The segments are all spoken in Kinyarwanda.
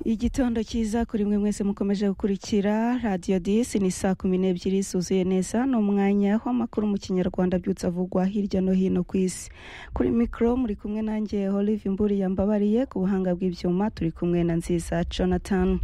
igitondo cyiza kuri mwe mwese mukomeje gukurikira radiyo disi ni saa kumi n'ebyiri zuzuye neza ni umwanya w'amakuru mu kinyarwanda abyutse avugwa hirya no hino ku isi kuri mikoro muri kumwe nanjye olive imburi yambabariye ku buhanga bw'ibyuma turi kumwe na nziza jonathan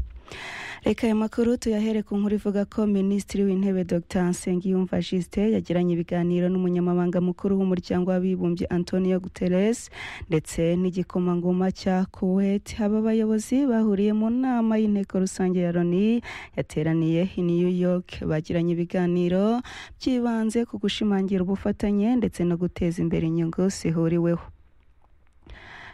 reka aya makuru tuyahere ku nkuru ivuga ko minisitiri w'intebe dr nsengiyumva jisite yagiranye ibiganiro n'umunyamabanga mukuru w'umuryango w'abibumbye antonio guterres ndetse n'igikomangoma cya kuwait aba bayobozi bahuriye mu nama y'inteko rusange ya loni yateraniye i new york bagiranye ibiganiro byibanze ku gushimangira ubufatanye ndetse no guteza imbere inyungu zihuriweho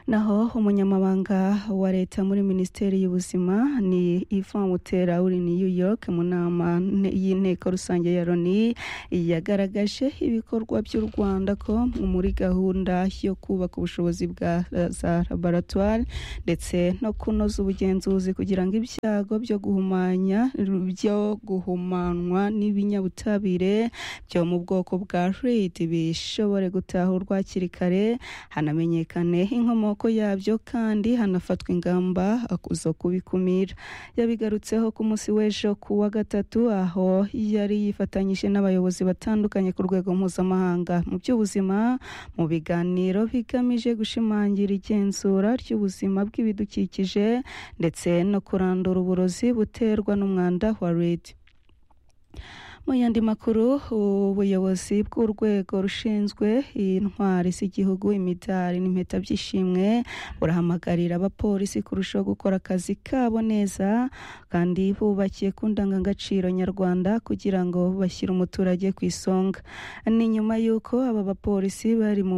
naho umunyamabanga wa leta muri minisiteri y'ubuzima ni Yvan Mutera uri New York mu nama y'inteko rusange ya loni yagaragaje ibikorwa by'u rwanda ko muri gahunda yo kubaka ubushobozi bwa za laboratwari ndetse no kunoza ubugenzuzi kugira ngo ibyago byo guhumanya byo guhumanwa n'ibinyabutabire byo mu bwoko bwa reid bishobore gutahurwa hakiri kare hanamenyekane inkomoko amoko yabyo kandi hanafatwa ingamba zo kubikumira yabigarutseho ku munsi w'ejo ku wa gatatu aho yari yifatanyije n'abayobozi batandukanye ku rwego mpuzamahanga mu by'ubuzima mu biganiro bigamije gushimangira igenzura ry'ubuzima bw'ibidukikije ndetse no kurandura uburozi buterwa n'umwanda wa redi mu yandi makuru ubuyobozi bw'urwego rushinzwe intwari z'igihugu imidari n'impeta by'ishimwe burahamagarira abapolisi kurushaho gukora akazi kabo neza kandi bubakiye ku ndangagaciro nyarwanda kugira ngo bashyire umuturage ku isonga ni nyuma y'uko aba bapolisi bari mu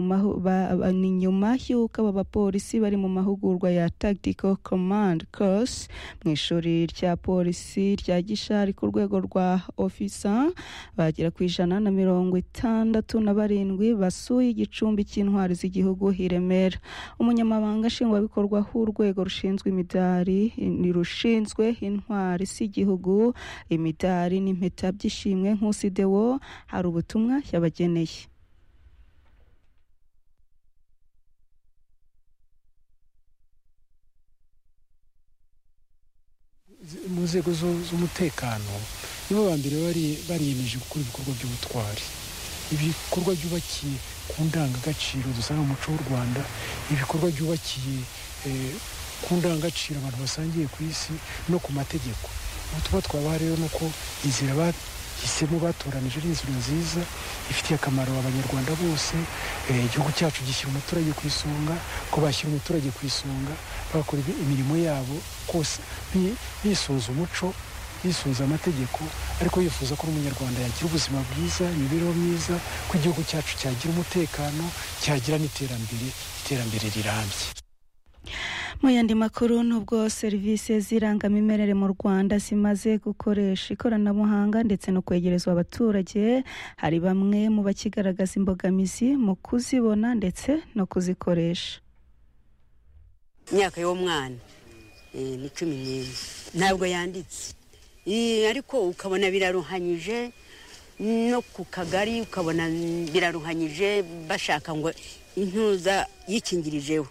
ni nyuma y'uko aba bapolisi bari mu mahugurwa ya tactical command course mu ishuri rya polisi rya gishari ku rwego rwa ofisa bagera ku ijana na mirongo itandatu na barindwi basuye igicumbi cy'intwari z'igihugu i Remera umunyamabanga nshingwabikorwa w'urwego rushinzwe imidari rushinzwe intwari z'igihugu imidari n'impeta by'ishimwe nk'usidewo hari ubutumwa yabageneye mu nzego z'umutekano nibo ba mbere bariyemeje gukora ibikorwa by'ubutwari ibikorwa byubakiye ku ndangagaciro dusanga mu muco w'u rwanda ibikorwa byubakiye ku ndangagaciro abantu basangiye ku isi no ku mategeko ubutumwa twabaha rero ni uko inzira bahisemo batoranije ari inzira nziza ifitiye akamaro abanyarwanda bose igihugu cyacu gishyira umuturage ku isonga ko bashyira umuturage ku isonga bakora imirimo yabo kose bisunze umuco yisunze amategeko ariko yifuza ko n'umunyarwanda yagira ubuzima bwiza imibereho myiza ko igihugu cyacu cyagira umutekano cyagira n'iterambere iterambere rirambye mu yandi makuru nubwo serivisi z'irangamimerere mu rwanda zimaze gukoresha ikoranabuhanga ndetse no kwegerezwa abaturage hari bamwe mu bakigaragaza imbogamizi mu kuzibona ndetse no kuzikoresha imyaka y'umwana ni cumi n'imwe ntabwo yanditse ariko ukabona biraruhanyije no ku kagari ukabona biraruhanyije bashaka ngo intuza yikingirijeho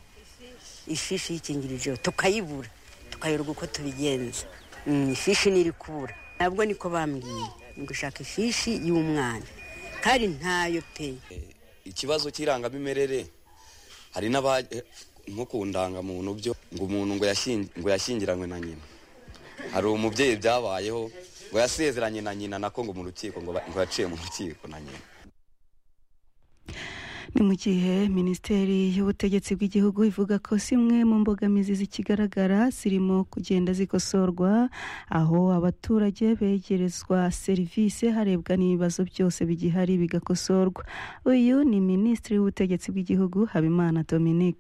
ifishi yikingirijeho tukayibura tukayoberwa uko tubigenza ifishi ntiri kubura ntabwo niko bambwiye ni gushaka ifishi y'umwana kandi ntayo pe ikibazo cy'irangamimerere hari nko ku ndangamuntu byo ngo umuntu ngo yashyingiranywe na nyina hari umubyeyi byabayeho ngo yasezeranye na nyina nako ngo mu rukiko ngo yaciye mu rukiko na nyina ni mu gihe minisiteri y'ubutegetsi bw'igihugu ivuga ko zimwe mu mbogamizi zikigaragara zirimo kugenda zikosorwa aho abaturage begerezwa serivisi harebwa n'ibibazo byose bigihari bigakosorwa uyu ni minisitiri w'ubutegetsi bw'igihugu habimana dominique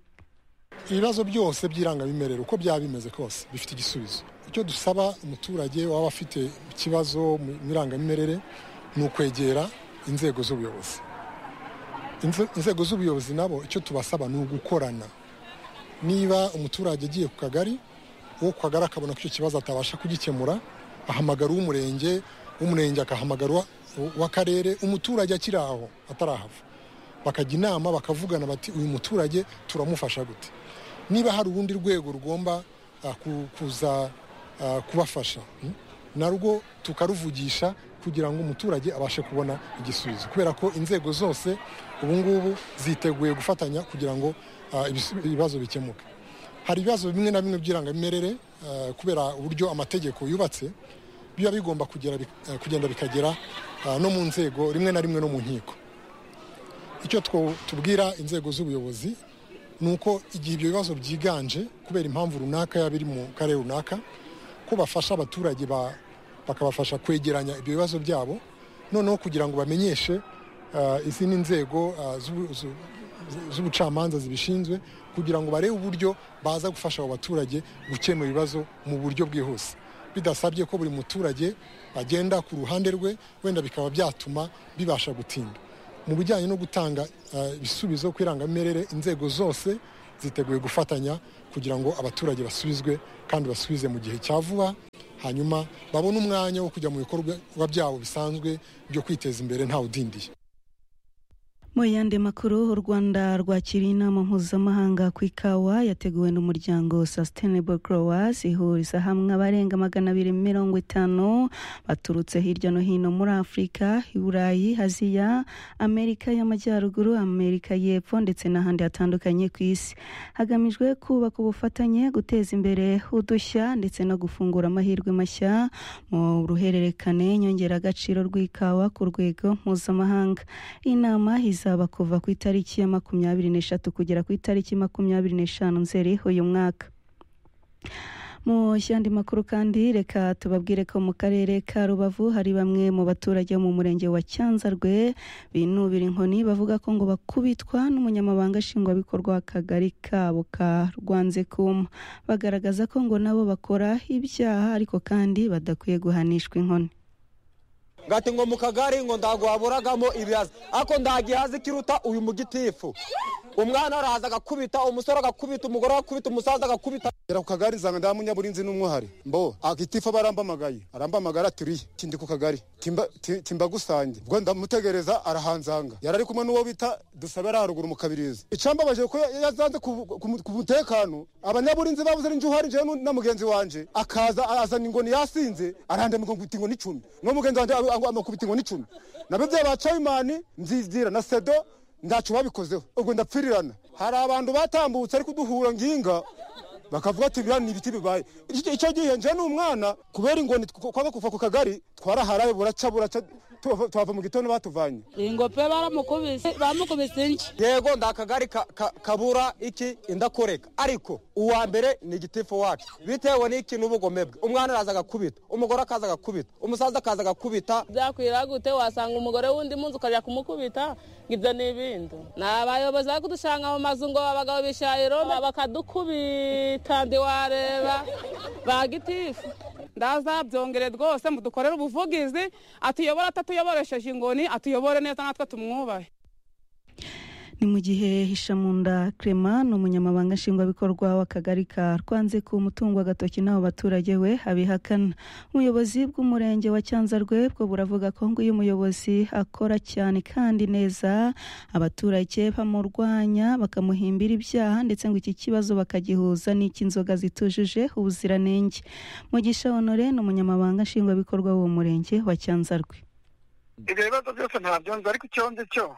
ibibazo byose by'irangamimerere uko byaba bimeze kose bifite igisubizo icyo dusaba umuturage waba afite ikibazo mu irangamimerere ni ukwegera inzego z'ubuyobozi inzego z'ubuyobozi nabo icyo tubasaba ni ugukorana niba umuturage agiye ku kagari uwo ku kagari akabona ko icyo kibazo atabasha kugikemura ahamagara uw'umurenge w'umurenge akahamagara uw'akarere umuturage akiri aho atarahava bakajya inama bakavugana bati uyu muturage turamufasha gute niba hari urundi rwego rugomba ah, ku- kuza ah, kubafasha mm? narwo tukaruvugisha kugira ngo umuturage abashe kubona igisubizo kubera ko inzego zose ubu ngubu ziteguye gufatanya kugira ngo ah, ibisu- ibibazo bikemuke hari ibibazo bimwe na bimwe by'irangamimerere ah, kubera uburyo amategeko yubatse biba bigomba kugera bi- ah, kugenda bikagera ah, no mu nzego rimwe na rimwe no mu nkiko icyo two- tubwira inzego z'ubuyobozi ni uko igihe ibyo bibazo byiganje kubera impamvu runaka yaba iri mu karere runaka ko bafasha abaturage ba- bakabafasha kwegeranya ibyo bibazo byabo noneho kugira ngo bamenyeshe ah, izindi nzego ah, z'ubu- zu- zu- z'ubucamanza zibishinzwe kugira ngo barebe uburyo baza gufasha abo baturage gukemura ibibazo mu buryo bwihuse bidasabye ko buri muturage agenda ku ruhande rwe wenda bikaba byatuma bibasha gutinda mu bijyanye no gutanga eh, ibisubizo ku irangamimerere inzego zose ziteguye gufatanya kugira ngo abaturage basubizwe kandi basubize mu gihe cya vuba hanyuma babone umwanya wo kujya mu bikorwa byabo bisanzwe byo kwiteza imbere ntawudindiye Mu yandi makuru u Rwanda rwakiriye inama mpuzamahanga ku ikawa yateguwe n'umuryango Sustainable Growers ihuriza hamwe abarenga magana abiri mirongo itanu baturutse hirya no hino muri Afurika, i Burayi, Aziya, Amerika y'Amajyaruguru, Amerika y'Epfo ndetse n'ahandi hatandukanye ku isi hagamijwe kubaka ubufatanye guteza imbere udushya ndetse no gufungura amahirwe mashya mu ruhererekane nyongeragaciro rw'ikawa ku rwego mpuzamahanga inama izaba kuva ku itariki ya makumyabiri n'eshatu kugera ku itariki makumyabiri n'eshanu nzeri uyu mwaka mu yandi makuru kandi reka tubabwire ko mu karere ka rubavu hari bamwe mu baturage bo mu murenge wa cyanzarwe binubira inkoni bavuga ko ngo bakubitwa n'umunyamabanga nshingwabikorwa w'akagari kabo ka rwanzekuma bagaragaza ko ngo nabo bakora ibyaha ariko kandi badakwiye guhanishwa inkoni ngati ngo mu kagari ngo ndagwaburagamo ibihaza ariko ndagihaza ikiruta uyu mugitifu umwana araza agakubita umusore agakubita umugore agakubita umusaza agakubita gera ku kagari zanga nda munyaburinzi n'umwari mbo agitifa barambamagaye arambamagara aturiye kindi ku kagari timba ti- timba gusange ubwo ndamutegereza arahanzanga yari ari kumwe n'uwo bita dusabera haruguru mu kabirizi icambabaje ko ya- yazanze ku- ku ku mutekano abanyaburinzi babuze n'inzu uhari jewe nu- na mugenzi wanje akaza azana ingoni yasinze arandamika nkubita ingoni icumi n'uwo mugenzi wanje ab- ang- amukubita ingoni icumi nabyo bya ba cayimani mbyizira na sedo ntacyo babikozeho ubwo ndapfirirana hari abantu batambutse ariko uduhura nginga bakavuga ati biriya ni ibiti bibaye Icyo- icyo gihe nje ni umwana kubera ingoni tw- kwanga kuva ku kagari twaraharaye buraca buraca tuva tuhava mu gitondo batuvanye ingo pe baramukubise bamukubise inshyi yego ndakagari ka- ka- kabura iki indakoreka ariko uwa mbere ni igitifu wacu bitewe n'iki n'ubugome bwe umwana araza agakubita umugore akaza agakubita umusaza akaza agakubita byakwira gute wasanga umugore wundi munsi ukajya kumukubita ngo ibyo ni ibindi ni abayobozi bari kudushanga mu mazu ngo abagabo bishayiro bakadukubita ntiwareba ba gitifu ndazabyongere rwose mudukorere ubuvugizi atuyobore atatuyoboresheje ingoni atuyobore neza natwe tumwubahe ni mu gihe hishamunda Clement ni umunyamabanga nshingwabikorwa w'akagari ka rwanze ku mutungo agatoki n'abo baturage we abihakana ubuyobozi bw'umurenge wa cyanzarwe bwo buravuga ko ngo iyo umuyobozi akora cyane kandi neza abaturage bamurwanya bakamuhimbira ibyaha ndetse ngo iki kibazo bakagihuza n'icy'inzoga zitujuje ubuziranenge mugisha honore ni umunyamabanga nshingwabikorwa w'uwo murenge wa cyanzarwe ibyo bibazo byose ntabyo nzi ariko icyo nzi cyo